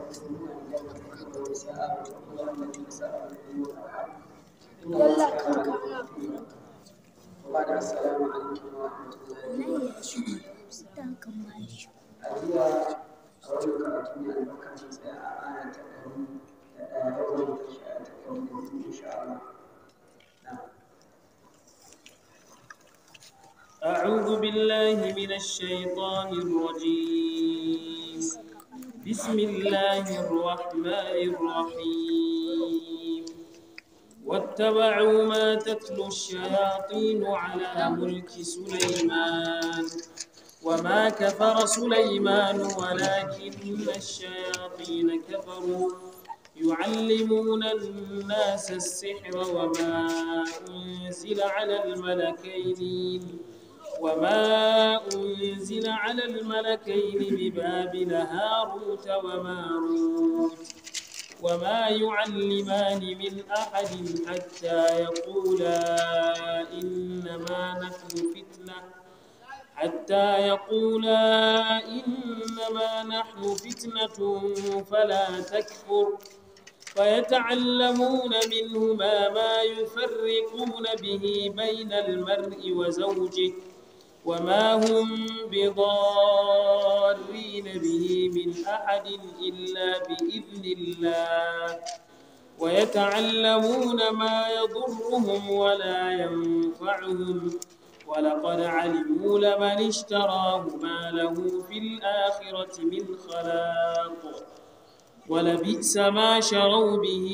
يدخلون الجنة كما نساء وتقول التي نساء يلا كان كان وبعد السلام عليكم ورحمة الله لا يا شو ستان كم ماشي أجيها أقول لك أتمنى أن أكون ساعة تكون يوم تكون إن شاء الله نعم أعوذ بالله من الشيطان الرجيم بسم الله الرحمن الرحيم واتبعوا ما تتلو الشياطين على ملك سليمان وما كفر سليمان ولكن الشياطين كفروا يعلمون الناس السحر وما أنزل على الملكين وما أنزل على الملكين ببابل هاروت وماروت وما يعلمان من أحد حتى يقولا إنما نحن فتنة حتى يقولا إنما نحن فتنة فلا تكفر فيتعلمون منهما ما يفرقون به بين المرء وزوجه وما هم بضارين به من أحد إلا بإذن الله ويتعلمون ما يضرهم ولا ينفعهم ولقد علموا لمن اشتراه ما له في الآخرة من خلاق ولبئس ما شروا به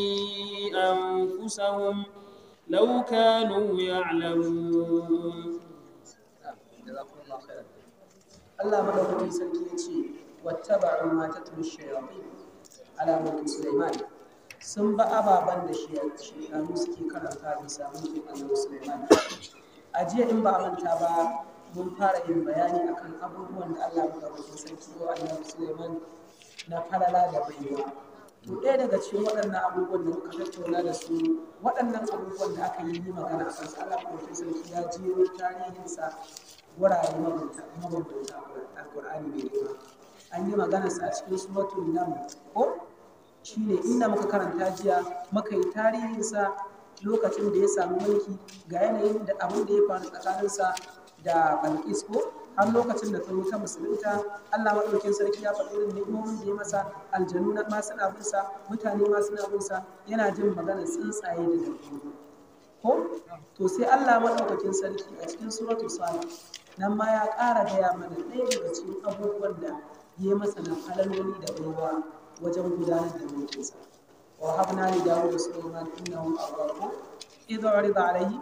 أنفسهم لو كانوا يعلمون جزاكم الله خيرا Allah madaukakin sarki ya ce wattaba'u ma tatlu shayatin ala mulki Sulaiman sun ba ababan da shaytanu suke karanta bisa mulkin Annabi Sulaiman a jiya in ba a manta ba mun fara yin bayani akan abubuwan da Allah madaukakin sarki ya Annabi Sulaiman na falala da baiwa to ɗaya daga cikin waɗannan abubuwan da muka tattauna da su waɗannan abubuwan da aka yi magana a kansu Allah madaukakin sarki ya jero tarihinsa wurare mabambanta alkur'ani mai girma an yi maganarsa a cikin suratul nam ko shine inda muka karanta jiya muka yi tarihinsa lokacin da ya samu mulki ga yanayin da abin da ya faru tsakaninsa da balkis ko har lokacin da ta zo ta musulunta Allah maɗaukin sarki ya faɗi irin ni'imomin da ya masa aljanu na ma suna bin sa mutane ma suna bin sa yana jin maganar tsuntsaye da dabbobi ko to sai Allah maɗaukakin sarki a cikin suratul salih nan ma ya ƙara gaya mana ɗaya daga cikin abubuwan da ya masa na falaloli da baiwa wajen gudanar da mulkinsa wa habna li dawud da sulaiman innahu awwab idza urida alayhi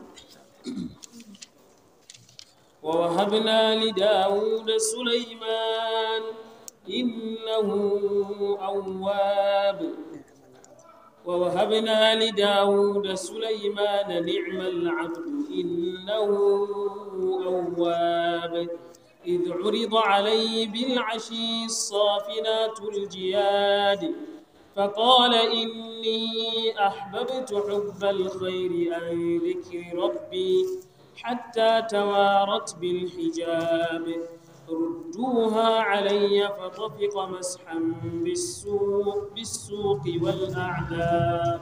ووهبنا لداود سليمان إنه أواب ووهبنا لداود سليمان نعم العبد إنه أواب إذ عرض عليه بالعشي الصافنات الجياد فقال إني أحببت حب الخير عن ذكر ربي حتى توارت بالحجاب ردوها علي فطفق مسحا بالسوق بالسوق والأعناق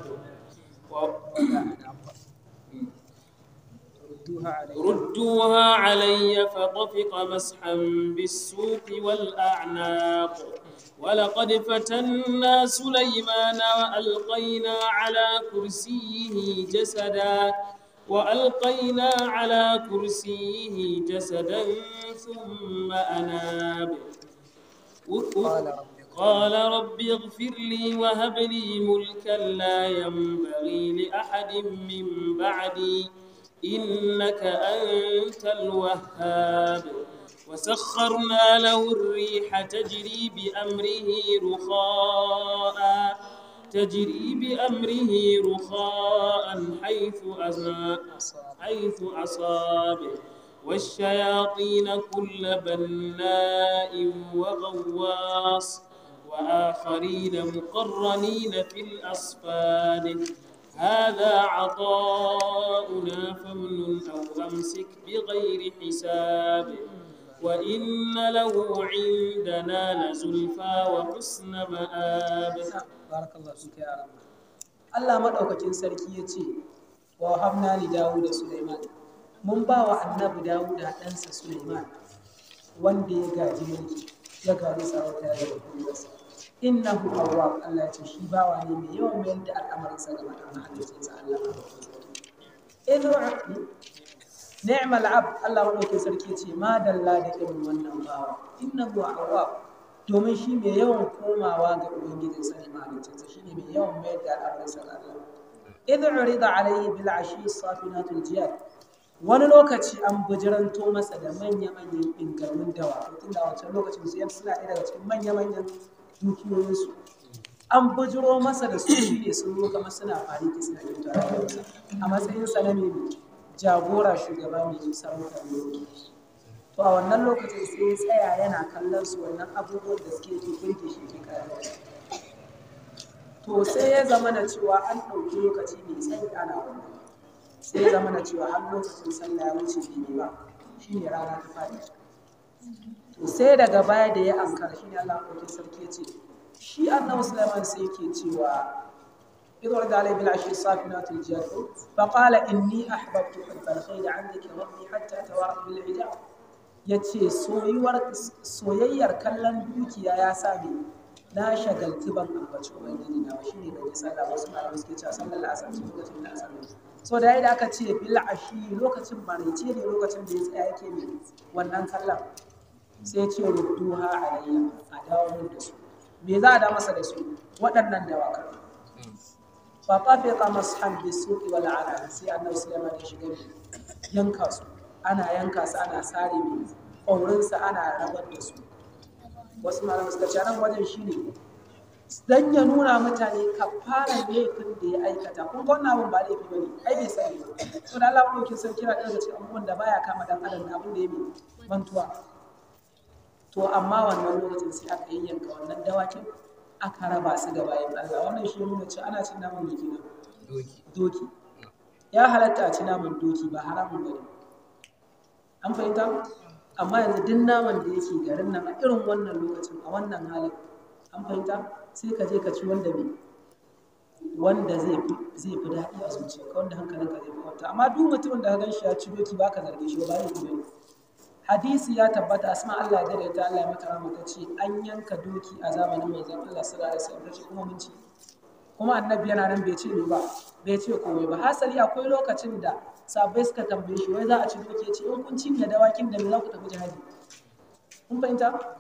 ردوها عليه ردوها علي فطفق مسحا بالسوق والأعناق ولقد فتنا سليمان وألقينا على كرسيه جسدا وألقينا على كرسيه جسدا ثم أناب قال رب قال رب اغفر لي وهب لي ملكا لا ينبغي لأحد من بعدي إنك أنت الوهاب وسخرنا له الريح تجري بأمره رخاء تجري بأمره رخاء حيث أزا حيث أصاب والشياطين كل بناء وغواص وآخرين مقرنين في الأصفاد هذا عطاؤنا فامنن أو أمسك بغير حساب وإن له عندنا لزلفى وحسن مآب barakallahu fika ya rabbi Allah madaukakin sarki ya ce wa habna li Dawud da Sulaiman mun ba wa annabi Dawud da ɗansa Sulaiman wanda ya gaji mulki ya gaji sarauta ya gaji kullasa innahu awwab Allah ya ce shi bawa ne mai yawan mayar da al'amarinsa ga mahaliccinsa Allah madaukakin sarki idhu ni'mal abd Allah madaukakin sarki ya ce ma dalla da irin wannan bawa innahu awwab domin shi mai yawan komawa ga ubangijin sa ne mahaliccinsa shi ne mai yawan mayar da al'amarinsa ga Allah idh urida alayhi bil ashi safinatul jiyad wani lokaci an bijiranto masa da manya-manyan ingarmin dawa tun da wancan lokacin su suna ɗaya daga cikin manya-manyan dukiyoyinsu an bijiro masa da su shi ne sun zo kamar suna fariki suna kyauta da kansa a matsayin sa na mai jagora shugaba mai sarauta mai to a wannan lokacin sai ya tsaya yana kallon su wannan abubuwan da suke ke burge shi ke kayan to sai ya zama da cewa an ɗauki lokaci mai tsayi ana wannan sai ya zama da cewa har lokacin sallah ya wuce bai ba shine rana ta faɗi to sai daga baya da ya ankara shine Allah ɗauki sarki ya ce shi annabi Sulaiman sai yake cewa إذ ورد عليه بالعشي الصافنات الجاد فقال إني أحببت حب الخير عن ذكر ربي حتى توارت بالحجاب ya ce soyayyar kallon dukiya ya sami na shagalti ban ambaci ubangiji na ba shine da sallah wasu malamai suke cewa sallar la'asar ce lokacin da asar so da yadda aka ce bil ashi lokacin maraice ne lokacin da ya tsaya yake mai wannan kallon sai ce rudduha alayya a dawo min da su me za a da masa da su waɗannan dawakan fa tafiqa mashan bisuqi wal ala sai annabi sulaiman ya shiga yanka su ana yanka su ana sare mai ƙaurinsa ana rabar da su wasu malamai suka ce nan wajen shi ne dan ya nuna mutane ka fara laifin da ya aikata kun ga wannan abin ba laifi bane ai bai sani ba to da Allah mulkin san kira daga cikin abubuwan da baya kama dan adam da abin da ya mai mantuwa to amma wannan lokacin sai aka yayyanka wannan dawakin aka raba su da bayan Allah wannan shi nuna cewa ana cin naman mai kenan doki ya halatta a ci naman doki ba haramun bane an fahimta amma yanzu duk naman da yake garin nan a irin wannan lokacin a wannan halin an fahimta sai ka je ka ci wanda bai wanda zai fi zai fi daɗi a zuciya wanda hankalinka zai fi kwanta amma duk mutumin da ka gan shi ya ci doki ba ka zarge shi ba ya yi hadisi ya tabbata asma Allah da da ta Allah ya mata rahama ta ce an yanka doki a zamanin manzon Allah sallallahu alaihi wasallam ta ce kuma mun ci kuma annabi yana nan bai ce ni ba bai ce komai ba hasali akwai lokacin da sabai suka tambaye shi wai za a ci doki ya ce in kun cinye dawakin da me za ku tafi jihadi kun fahimta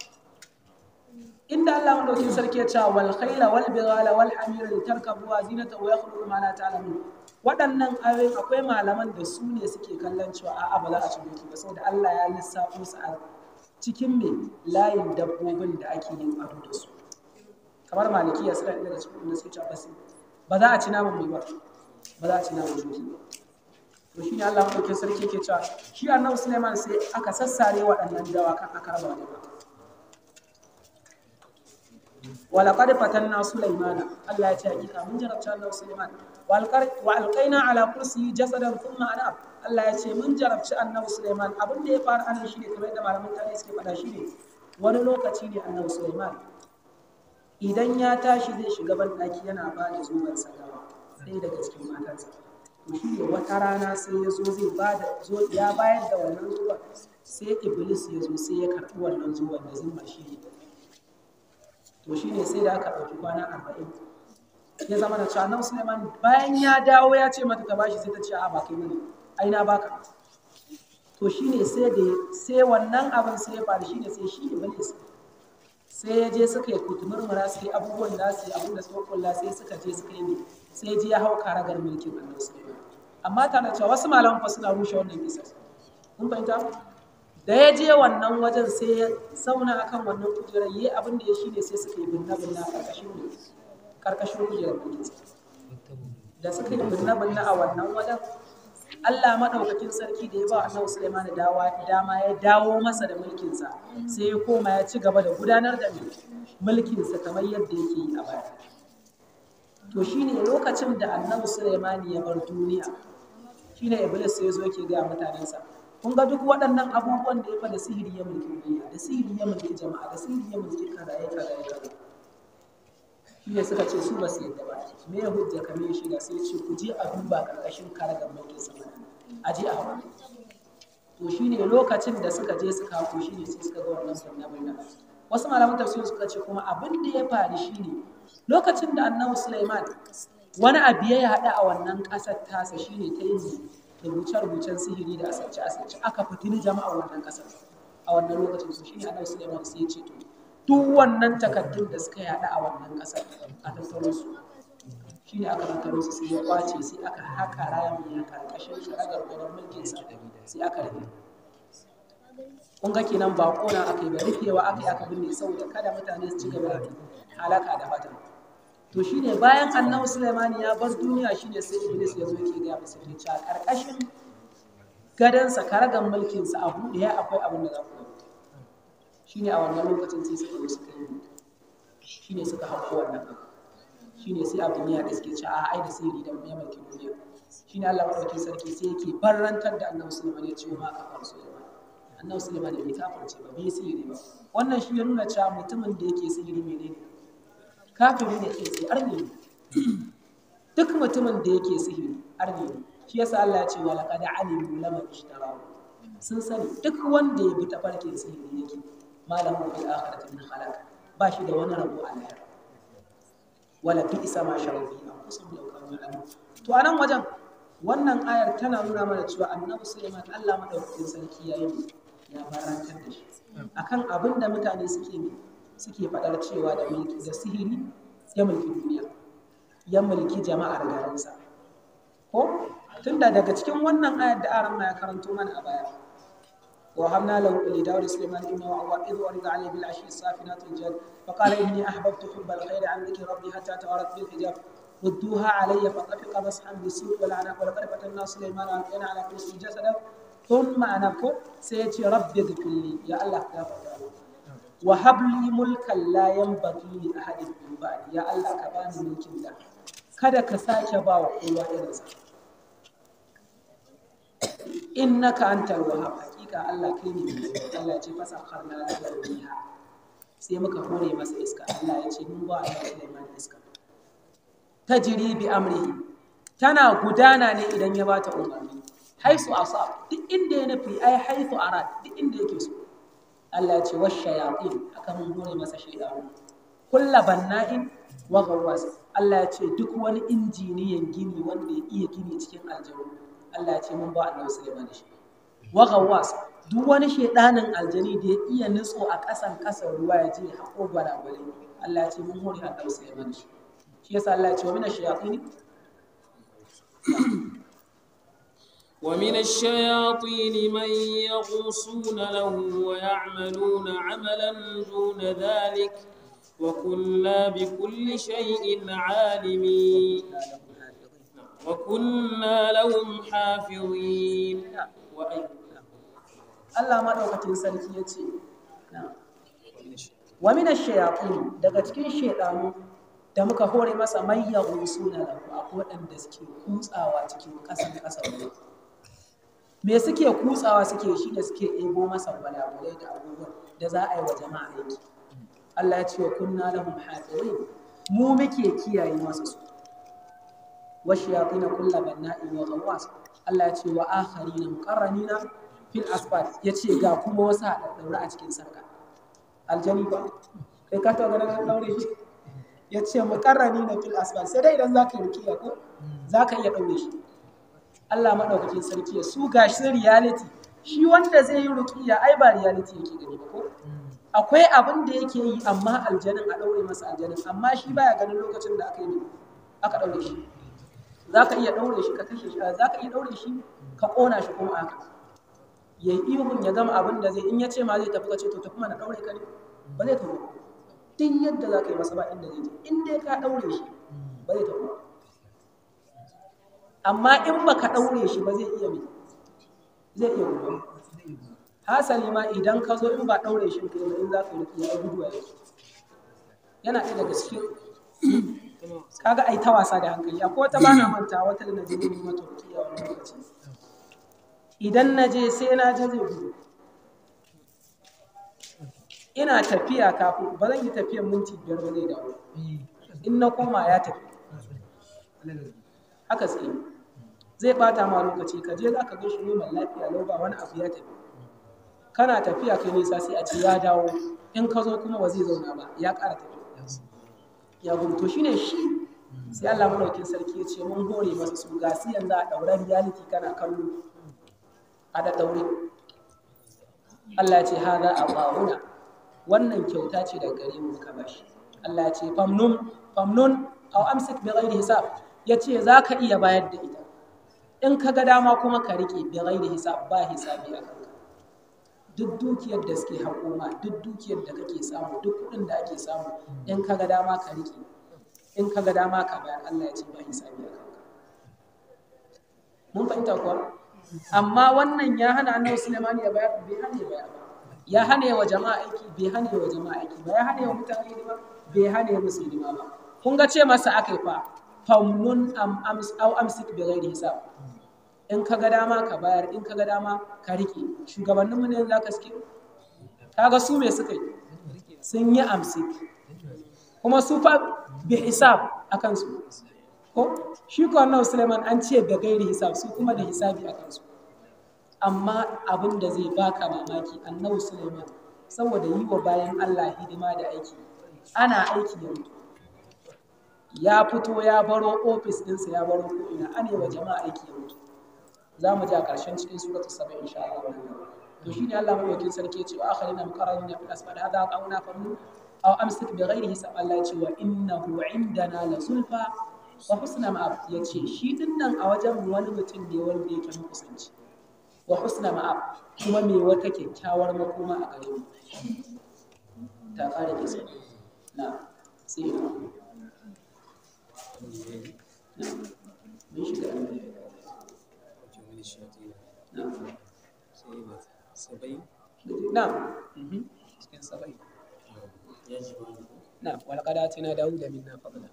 inda Allah madaukin sarki ya ce wal khayla wal bighala wal hamira litarkabuha zinata wa yakhluqu ma la ta'lamun waɗannan ayoyin akwai malaman da su ne suke kallon cewa a'a ba za a ci doki ba saboda Allah ya lissafo su a cikin me layin dabbobin da ake yin ado da su kamar malikiya suna ɗaya daga cikin wanda suke cewa ba za a ci naman mai ba ba za a ci naman doki ba to shi ne Allah maɗaukin sarki ke cewa shi annabi Sulaiman sai aka sassare waɗannan dawakan aka raba da ba ولقد فتنا سليمان الله ya ce hakika mun jarabta annabi Sulaiman wa alqaina ala kursiyi jasadan thumma anab Allah ya ce mun jarabci annabi Sulaiman abin da ya fara anan shine kamar yadda malaman tarihi suke faɗa shine wani lokaci ne annabi Sulaiman idan ya tashi zai shiga ban ɗaki yana ba da zuwan sagawa sai daga cikin matansa to shi ne wata rana sai ya zo zai ba da zo ya bayar da wannan zuwan sai iblis ya zo sai ya karɓi wannan zuwan da zimma shi ne to shi ne sai da aka ɗauki kwana arba'in ya zama da cewa nan suleiman bayan ya dawo ya ce mata ta bashi sai ta ce a ba kai mini ai na baka to shi ne sai da sai wannan abin sai ya faru shi ne sai shi iblis sai ya je suka yi kutumurmura su yi abubuwan da su yi abin da suka kulla sai suka je suka yi ne sai ji ya hau karagar mulkin annabi suleiman amma tana cewa wasu malaman fa suna rushe wannan kisa kun fahimta da ya je wannan wajen sai ya zauna akan wannan kujerar yi abin da ya shi ne sai suka yi binna binna a ƙarƙashin ne ƙarƙashin kujerar mulkinsa da suka yi binna binna a wannan wajen Allah maɗaukakin sarki da ya ba annabi Sulaiman da dama ya dawo masa da mulkinsa sai ya koma ya ci gaba da gudanar da mulkinsa kamar yadda yake yi a baya to shine lokacin da annabi Sulaiman ya bar duniya shine Iblis sai ya zo yake ga mutanensa kun ga duk waɗannan abubuwan da ya fa da sihiri ya mulki duniya da sihiri ya mulki jama'a da sihiri ya mulki karaye karaye karaye shi ne suka ce su ba su yadda ba me ya hujja ka me shi da sai ce ku je a duba karkashin karagar mulkin sama a je a hawa to shi ne lokacin da suka je suka hako shi ne sai suka ga wannan sunna binna wasu malaman tafsir suka ce kuma abin da ya faru shi ne lokacin da annabi Sulaiman wani abu ya haɗu a wannan ƙasar tasa shi ne ta yin rubuce-rubucen sihiri da asirce-asirce aka fitini jama'a wannan ƙasar a wannan lokacin su shi ne annabi Sulaiman sai ya ce to duk wannan takaddun da suka yaɗa a wannan ƙasar a tattaro su shi ne aka tattaro su sai ya kwace sai aka haƙa rami a ƙarƙashin sharagar gwanon mulkin sa sai aka rufe kun ga kenan ba ƙona aka yi ba rufewa aka yi aka binne saboda kada mutane su ci gaba da halaka da fatan to shine bayan annabi Sulaiman ya bar duniya shine sai Iblis ya zo yake ga masa ke cewa ƙarƙashin gadansa karagan mulkinsa a buɗe ya akwai abin da za ku yi shine a wannan lokacin sai suka suka yi shine suka hauko wannan abu shine sai abin ya da suke ci a ai da sirri da mai mulki duniya shine Allah madaukakin sarki sai yake barrantar da Annabi Sulaiman ya ce ma ka fara Sulaiman Annabi Sulaiman bai kafirce ba bai sirri ba wannan shi ya nuna cewa mutumin da yake sirri menene kafiri ne ke sai arni ne duk mutumin da yake sihiri arni ne shi yasa Allah ya ce wa laqad alimu laman ishtarahu sun sani duk wanda ya bi tafarkin sihiri yake malamin fil akhirati min khalaq ba shi da wani rabo a lahira wala bi isa ma sharu bi an kusa da kanu ya'lamu to anan wajen wannan ayar tana nuna mana cewa annabi Sulaiman Allah madaukakin sarki ya yi ya barantar da shi akan abin da mutane suke ne suke faɗar cewa da mulki da sihiri ya mulki duniya ya mulki jama'ar garinsa ko tunda daga cikin wannan ayar da aran ya karanto mana a baya ووهبنا له لداود سليمان انه اواب اذ ورد عليه بالعشي الصافنات الجد فقال اني احببت حب الخير عن ذكر ربي حتى توارت بالحجاب ردوها علي فطفق مسحا بالسوق والعناق ولقد فتنا سليمان والقينا على كرسي جسدا ثم انكر سيتي ربي اغفر لي يا الله يا فتاه وهب لي ملكا لا ينبغي لاحد من بعدي يا الله كباني ملكin da kada ka sake ba wa kowa irinsa innaka antal wahhab hakika Allah kai ne Allah ce fasa karna da riha sai muka hore masa iska Allah ya ce mun ba Allah Sulaiman iska tajri bi amrihi tana gudana ne idan ya bata umarni haisu asab duk inda ya nufi ai haisu arad duk inda yake so Allah ya ce wash shayatin aka mun hore masa shaydanu kulla banna'in wa ghawwas Allah ya ce duk wani injiniyan gini wanda ya iya gini cikin aljanna Allah ya ce mun ba Annabi Sulaiman shi wa ghawwas duk wani shedanin aljani da ya iya nutso a ƙasan ƙasar ruwa ya je haƙo gwalagwale Allah ya ce mun hore Annabi Sulaiman shi shi yasa Allah ya ce wa mina shayatin ومن الشياطين من يغوصون له ويعملون عملا دون ذلك وكنا بكل شيء عالمين وكنا لهم حافظين وأي Allah maɗaukakin sarki ya ce, Wa mina shayaƙin daga cikin shaiɗanu da muka hore masa mayyahu suna da akwai waɗanda suke kutsawa cikin ƙasan ƙasar ruwa. Me suke kutsawa suke shi da suke ebo masa gwalagwalai da abubuwan da za a yi wa jama'a aiki. Allah ya ce wa kunna lahum hafizin mu muke kiyaye masa su. Wa shayatin kullu banna'in wa ghawwas Allah ya ce wa akharina muqarranina fil asfal ya ce ga kuma wasu haɗaɗɗaure a cikin sarka aljani ba kai ka taɓa ganin an ɗaure shi ya ce muƙarrani na fil asfal sai dai idan za ka yi rukiya ko za ka iya ɗaure shi Allah maɗaukakin sarki ya su ga shi reality shi wanda zai yi rukiya ai ba reality yake gani ba ko akwai abin da yake yi amma aljanin a ɗaure masa aljanin amma shi baya ganin lokacin da aka yi aka ɗaure shi za ka iya ɗaure shi ka kashe shi za ka iya ɗaure shi ka ƙona shi kuma aka ya yi ihun ya gama abin da zai in ya ce ma zai tafi ka ce to tafi mana ɗaure ka ne ba zai tafi duk yadda za ka yi masa ba inda zai je in dai ka ɗaure shi ba zai tafi amma in ba ka ɗaure shi ba zai iya mai zai iya gudu hasali ma idan ka zo in ba ɗaure shi ka yi in za ka yi ya gudu a yake yana ɗaya daga cikin kaga ai ta wasa da hankali akwai wata bana manta wata da na je ne mata rukiya wani lokaci idan na je sai na je zai gudu ina tafiya kafin ba zan yi tafiyan minti biyar ba zai dawo in na koma ya tafi haka suke zai bata ma lokaci ka je za ka ga shi noman lafiya lau ba wani abu ya tafi kana tafiya kai nisa sai a ce ya dawo in ka zo kuma ba zai zauna ba ya ƙara tafi ya gudu to shine shi sai Allah madaukin sarki ya ce mun hore masa su ga su yanzu a ɗauren reality kana kallo a da ɗaure Allah ya ce hada a ba'una wannan kyauta ce daga gare mu ka bashi Allah ya ce famnun famnun aw amsik bi ghairi hisab ya ce za ka iya bayar da ita in ka ga dama kuma ka rike bi ghairi hisab ba hisabi a kanka duk dukiyar da suke haƙoma duk dukiyar da kake samu duk kuɗin da ake samu in ka ga dama ka rike in ka ga dama ka bayar Allah ya ce ba hisabi a kanka mun fahimta kuwa amma wannan ya hana annabi Sulaiman ya bayar bai hana ya bayar ba ya hana wa jama'a aiki bai hana wa jama'a aiki ba ya hana wa mutane hidima bai hana musu hidima ba kun ga ce masa akai fa famnun am ams aw amsik bi ghairi hisab in ka ga dama ka bayar in ka ga dama ka rike shugabannin mu ne za ka suke kaga su me suka yi sun yi amsik kuma su fa bi hisab akan su ko shi ko annabi Sulaiman an ce da gairi hisab su kuma da hisabi akan su amma abin da zai baka mamaki annabi Sulaiman saboda yi wa bayan Allah hidima da aiki ana aiki yanzu ya fito ya baro ofis ɗinsa ya baro ko'ina ana yi wa jama'a aiki yanzu za mu ji a ƙarshen cikin suratu saba insha Allah to shi ne Allah madaukin sarki ya ce wa akharina muqarrabina fil asfad hadha qawna famu aw amsik bi ghairi hisab Allah ya ce wa innahu indana la sulfa wa husna ma'ab ya ce shi dinnan a wajen wani mutum ne wanda yake makusanci wa husna ma'ab kuma me wata kyakkyawar makoma a gare mu ta kare kisa na sai ina mun shiga na cikin sabai na walaqad atina dawuda minna fadla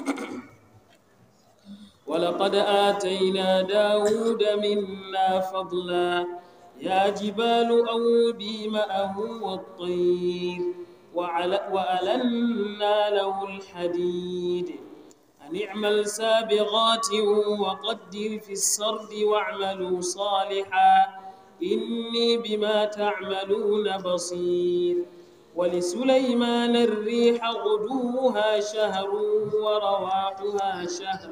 ولقد آتينا داود منا فضلا يا جبال أوبي معه والطير وعل- وألنا له الحديد أن اعمل سابغات وقدر في السرد واعملوا صالحا إني بما تعملون بصير ولسليمان الريح غدوها شهر ورواحها شهر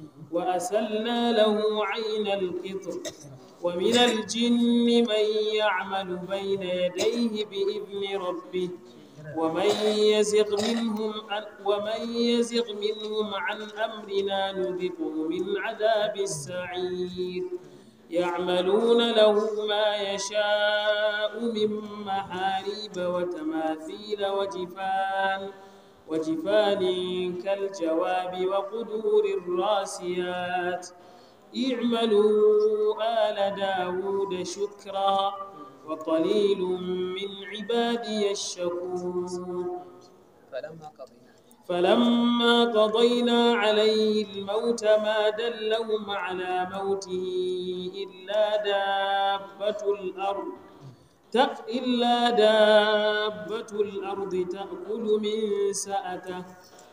وأسلنا له عين القطر ومن الجن من يعمل بين يديه بإذن ربه ومن يزغ منهم عن ومن يزغ منهم عن أمرنا نذقه من عذاب السعير يعملون له ما يشاء من محاريب وتماثيل وجفان وجفان كالجواب وقدور الراسيات اعملوا آل داود شكرا وقليل من عبادي الشكور فلما قضينا فلما قضينا عليه الموت ما دلهم على موته إلا دابة الأرض تأ- إلا دابة الأرض تأكل من سأته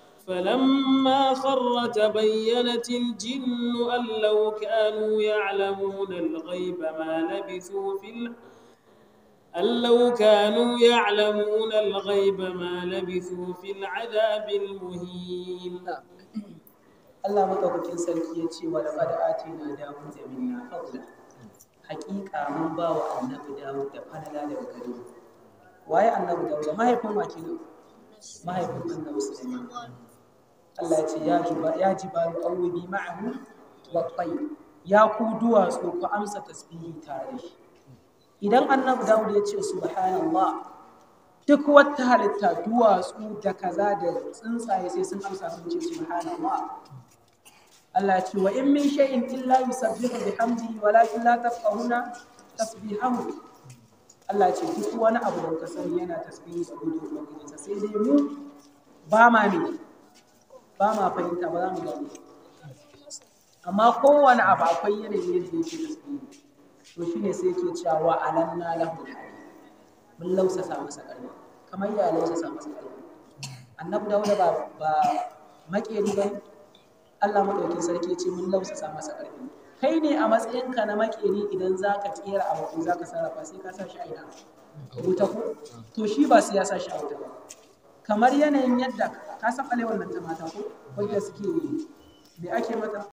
فلما خر تبينت الجن أن لو كانوا يعلمون الغيب ما لبثوا في الأرض أن لو كانوا يعلمون الغيب ما لبثوا في العذاب المهين Allah madaukakin sarki ya ce wa laqad atina Dawud minna fadla haƙiƙa mun ba wa annabi Dawud da falala daga gare mu waye annabi Dawud mahaifin wa kenan mahaifin annabi Sulaiman Allah ya ce ya juba ya jibalu awbi ma'ahu wa tayr ya ku duwatsu ku amsa tasbihi tare da shi idan annabi Dawud ya ce subhanallah duk wata halitta duwatsu da kaza da tsuntsaye sai sun amsa sun ce subhanallah Allah ya ce wa in min shay'in illa yusabbihu bihamdihi walakin la tafqahuna tasbihahu Allah ya ce duk wani abu da kuka sani yana tasbihi da gode wa ubangijinsa sai dai mu ba ma ne ba ma fahimta ba za mu gane amma kowane abu akwai yanayin yadda yake tasbihi to shine sai yake cewa wa alanna lahu mun lausasa masa ƙarfi kamar ya lausasa masa ƙarfi annabi dawuda ba ba makeri ba Allah madaukin sarki ce mun lausasa masa ƙarfi kai ne a matsayinka na makeri idan zaka kera abu ko zaka sarrafa sai ka sa shi a ina wuta ko to shi ba sai ya sa shi a wuta ba kamar yanayin yadda ka san alewar nan ta mata ko wanda suke me ake mata